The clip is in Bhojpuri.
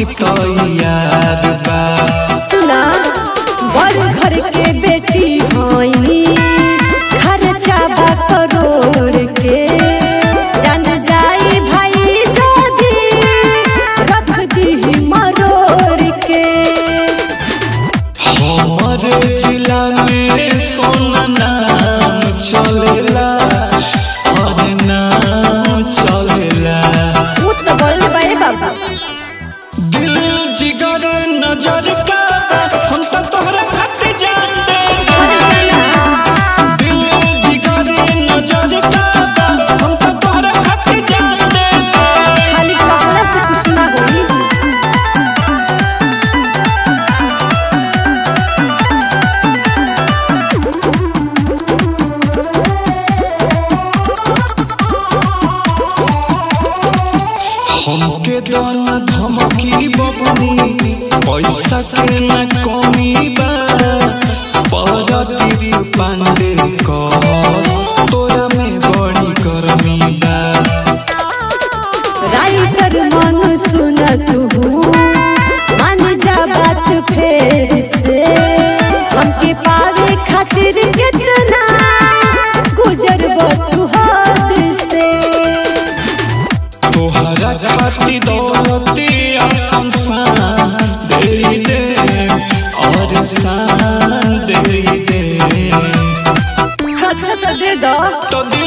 के तैयार बा सुना बड़ घर के बेटी हई खर्चा बा करोड़ के जान जाई भाई जदी रख दी मरोड़ के हमर जिला में सोना नाम चलेला और नाम चलेला उ तो बोल बारे बाबा दिल जिगर नजर का हम तो तोहरा खातिर जान दे दिल जिगर नजर का हम तो तोहरा खातिर जान दे खाली कहला से कुछ ना होई हमके दाना धमकी बबनी पैसा के न कमी बा परती पांडे कस तोरा में बड़ी गर्मी बा राइटर मन सुन तू मान जा बात फेर से हमके पावे खातिर कितना गुजरब तू हद से तोहरा खातिर दौलती अपन शान दे दे और शान दे दे अच्छा तो दे दो तो दे